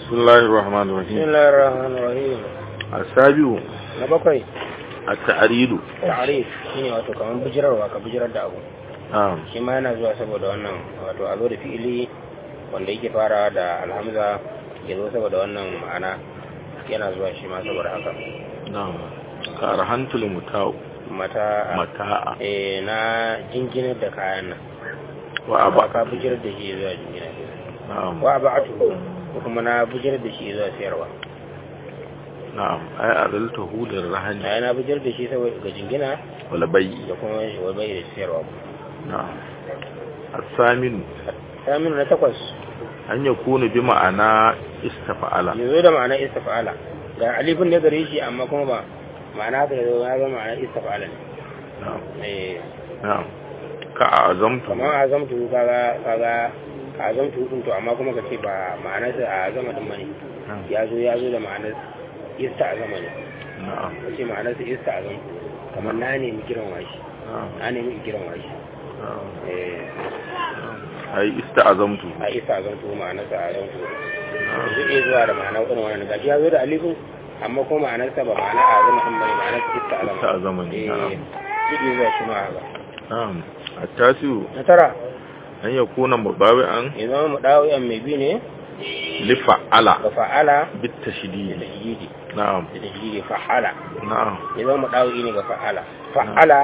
بسم الله الرحمن بسم الرحيم الله الرحمن الرحيم السابع na bakwai التعريض ta'arif shine wato kamar bijirarwa ka bijirar da abu نعم shi ma yana zuwa saboda wannan wato a zo da fi'ili wanda yake fara da alhamza ya zo saboda wannan ma'ana yana zuwa shi ma saboda haka نعم كارهنت المتاع mata متاع eh na jinginar da kayan nan وأبا ka bijirar da shi zuwa jinginar نعم wa ba'atu ko kuma na bijirar da shi zuwa sayarwa نعم أي أذلته للرهن na na bijirar da shi saboda ga jingina والبيع da kuma shi wa bai da sayarwa نعم الثامن saminu na takwas أن يكون بمعنى استفعل yanzu da ma'ana istifa'ala ga alifin ne gare shi amma kuma ba ma'ana haka yanzu ya zama ma'ana istifa'ala ne نعم eh نعم كأعظمت kamar azamtu kaga kaga azamtu din to amma kuma kace ba ma'anar sa azama din bane نعم ya zo ya zo da ma'anar ista'azama ne نعم kace ma'anar sa ista'azam kamar na nemi kiran washi نعم na nemi kiran washi نعم eh أي استعظمت a ista'azamtu ma'anar sa azamtu نعم zai iya zuwa da ma'anar irin wannan gashi ya zo da alifin amma kuma ma'anar sa ba ma'anar azama din bane ma'anar ista'azama استعظمني eh نعم zai iya zuwa shi ma haka نعم التاسع na tara أن يكون مباوعا ya zama mu dawo yan mai bi ne لفعل ga fa'ala da بالتشديد tajidi نعم da tajidi fa'ala نعم ya zama mu dawo ne ga fa'ala fa'ala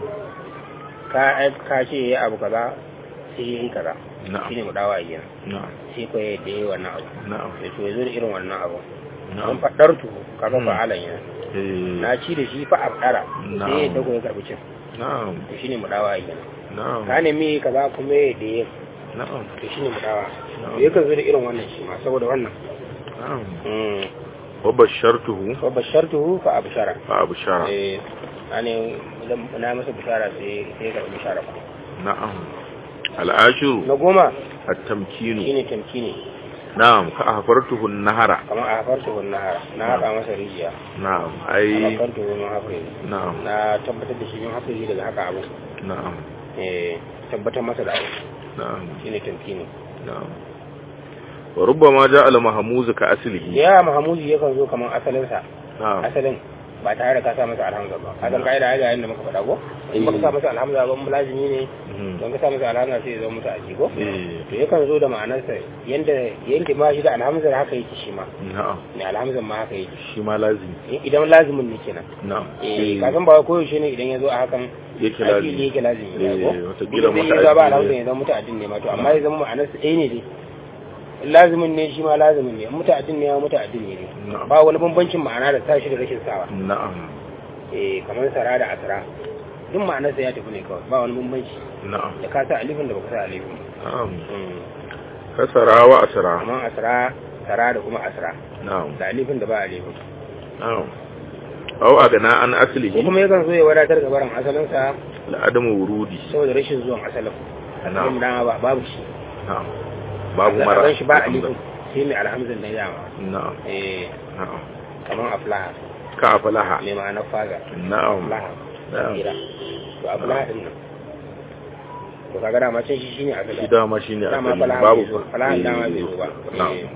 ka ka ce ya abu kaza sai yi kaza نعم shine mu dawo a yana نعم sai ko ya da yi wannan abu نعم sai to ya zo da irin wannan abu an نعم faɗar tu kaga Hmm. fa'alan yana إيه. na ci da shi fa abdara sai ya نعم dago ya karbi cin نعم to shine mu dawo a yana نعم ka nemi kaza kuma ya da ya نعم to shine mu dawo نعم. to yakan zo da irin wannan shi ma saboda wannan نعم Mm. وبشرته fa bashartuhu fa abshara فأبشر eh ane idan na masa bishara sai sai ka bishara ba نعم العاشر na goma التمكين shine tamkini نعم كأهفرته النهر kamar a hafarta wannan nahara na haka masa rijiya نعم a أي hafarta wannan hafari نعم na tabbatar da shi yin hafari daga haka abu نعم eh tabbatar masa da abu نعم shine tamkini نعم وربما جاء المهموز كأصله ya mahamuzi yakan zo kamar asalin sa نعم asalin ba tare da ka sa masa alhamza ba ka san kaida ya ga yanda muka faɗa ko in baka sa masa alhamza ba mulazimi ne مهم. don ka sa masa alhamza sai ya zama mutu aji ko إيه. to yakan zo da ma'anarsa yanda yanda ma shi da alhamzar haka yake shi ma نعم ne alhamzar ma haka yake shi ma lazimi idan lazimin ne kenan na'am eh ka san ba koyaushe ne idan ya zo a hakan yake aiki ne lazimi yake lazimi ne ko Eh, watakila Idan zai iya ba muta'addi alhamdulillah ne. ya zama muta'addin ne ma to amma ya zama ma'anar su ɗaya ne dai lazimin ne shi ma lazimin ne muta'addin ne ya muta'addin ne ne na'am ba wani bambancin ma'ana da tashi da rashin sawa na'am eh kamar sara da asra duk ma'anar sa ya tafi ne kawai ba wani bambanci na'am da ka sa alifin da baka sa alifin ba. na'am Mm. kasara wa asra kamar asra sara da kuma asra na'am da alifin da ba alifin na'am aw agana an ko aslihi kuma yakan zo ya wadatar ga barin asalin sa la adamu wurudi saboda rashin zuwan asalin asalin dama ba babu shi na'am babu mara Asalin shi ba alifin sai mai alhamdulillah da dama na'am eh na'am kamar aflaha ka afalaha mai ma'anar faga na'am aflaha na'am kira to aflaha din nan to kaga dama can shi shine shi asali dama shine dama asali falaha babu bai zo falaha dama bai zo ba na'am Eh.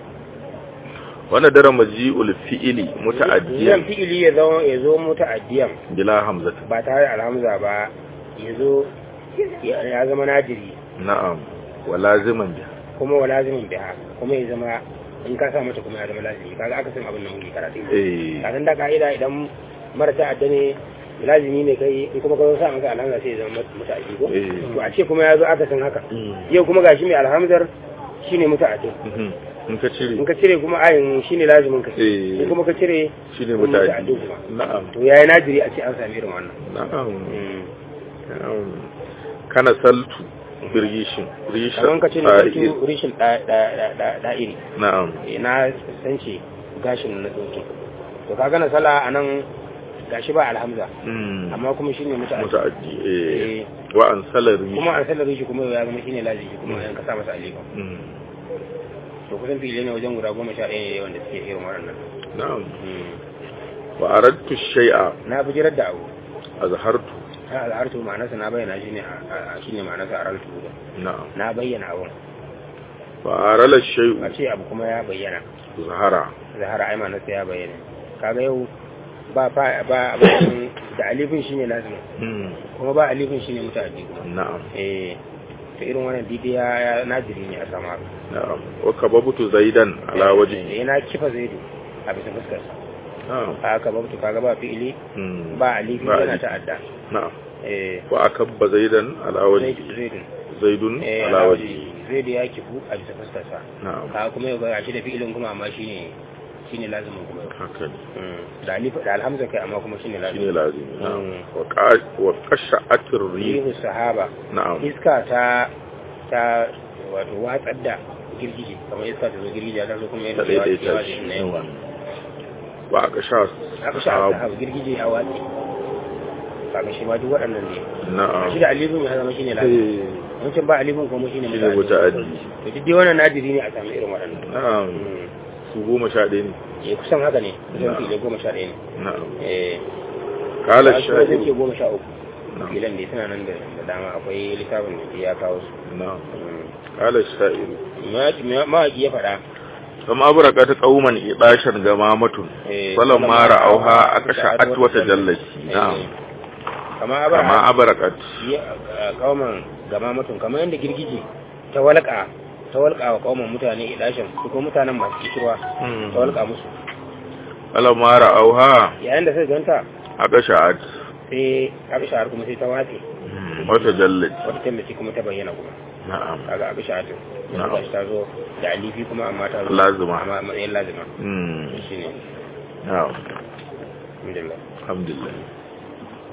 wannan dara maji'ul fi'ili Zan muta'addiyan fi'ili ya zo ya zo muta'addiyan bila hamzati ba tare da alhamza ba ya zo ya ya zama najiri na'am wa laziman biha kuma wa lazimin biha kuma ya zama in ka sa mata kuma ya zama lazimi kaga aka san abin nan muke karatu eh kafin da ka'ida idan mara ta'adda ne lazimi ne kai in kuma ka zo sa masa alhamza sai ya zama muta'addi ko Eh. to a ce kuma ya zo aka san haka Mm. yau kuma gashi mai alhamzar shine muta'addi Mhm. in ka cire in ka cire kuma ayin shine lazimin ka Eh. in kuma ka cire shine kuma muta'addi muta'addi kuma na'am to yayi najiri a ce an sami irin wannan na'am Mm. na'am kana saltu birgishin rishin kamar ka ce ne fa'il. sarki rishin da'iri na'am na sance gashin na tsoke to kaga na sala a nan gashi ba alhamza Mm. amma kuma shi ne mutu muta'addi eh wa an salari kuma an sallar shi kuma ya zama shi ne lazimi kuma yan kasa masa alika Mm. to kusan fili ne wajen guda goma sha ɗaya ne wanda suke irin waɗannan na'am Mm. wa aradtu shay'a na bijirar da abu azhartu ta al'artu ma'anarsa na bayyana shi ne a shi ne ma'anarsa a rantu na'am na bayyana abun fa'arala shay'u a ce abu kuma ya bayyana zahara zahara ai ma'anarsa ya bayyana kaga yau ba fa ba abin da alifin shine lazimi Mm. kuma ba alifin shine mutaddi kuma na'am eh to irin wannan didi ya ya nadiri ne a sama na'am wa kababtu zaidan ala wajhi eh na kifa zaidu a bisa fuskar sa na'am haka babu kaga ba fi'ili Mm. ba alifi Ba yana alifi. ta'adda na'am eh wa akabba zaidan ala wajhi zaidu zaidu zaidun eh ala wajhi zaidu ya kifu a bisa fuskar sa na'am ka kuma yau ga shi da fi'ilin kuma amma shine shine lazimin kuma yau haka ne Mm. da alif da alhamza kai amma kuma shine shine lazimin lazimi na'am Mm. wa qa- wa qasha'atir rih rihu sahaba na'am iska ta ta wato watsar da girgije kamar iska ta zo girgije ta zo kuma ta yadda ya daidaita watsi shi na yawa wa aqsha aka sha sahaba girgije ya watsi kaga shi ma duk waɗannan ne na'am shi da alifin ya zama shine lafiya Eh, wancan ba alifin kuma shine Shine muta'addi. to duk dai wannan nadiri ne a samu irin waɗannan na'am Mm. su goma sha ɗaya ne eh kusan haka ne kusan Na'am. fi'ilai goma sha ɗaya ne na'am eh qala wasu kuma sun ce sha'iru goma sha uku na'am filan da suna nan da da dama akwai littafin da ya kawo su na'am Mm. qala sha'iru Ma- mawaƙi ya faɗa kam abraqat qauman idashan gamamatun eh, falamma ra'awha aqsha'at wa tajallat na'am kama kama abara abraqat kauman gama mutum kamar yadda girgije ta walƙa ta walƙa wa kauman mutane idashin su ko mutanen masu kishirwa ta walƙa musu falamma ra'awha yayin da sai ganta aqsha'at sai abishar kuma sai ta watse wa tajallat wata tallace kuma ta bayyana kuma na'am kaga abishar yanzu Na'am. gashi ta zo da alifi kuma amma ta zo Lazima. amma matsayin lazima mm shine na'am alhamdulillah alhamdulillah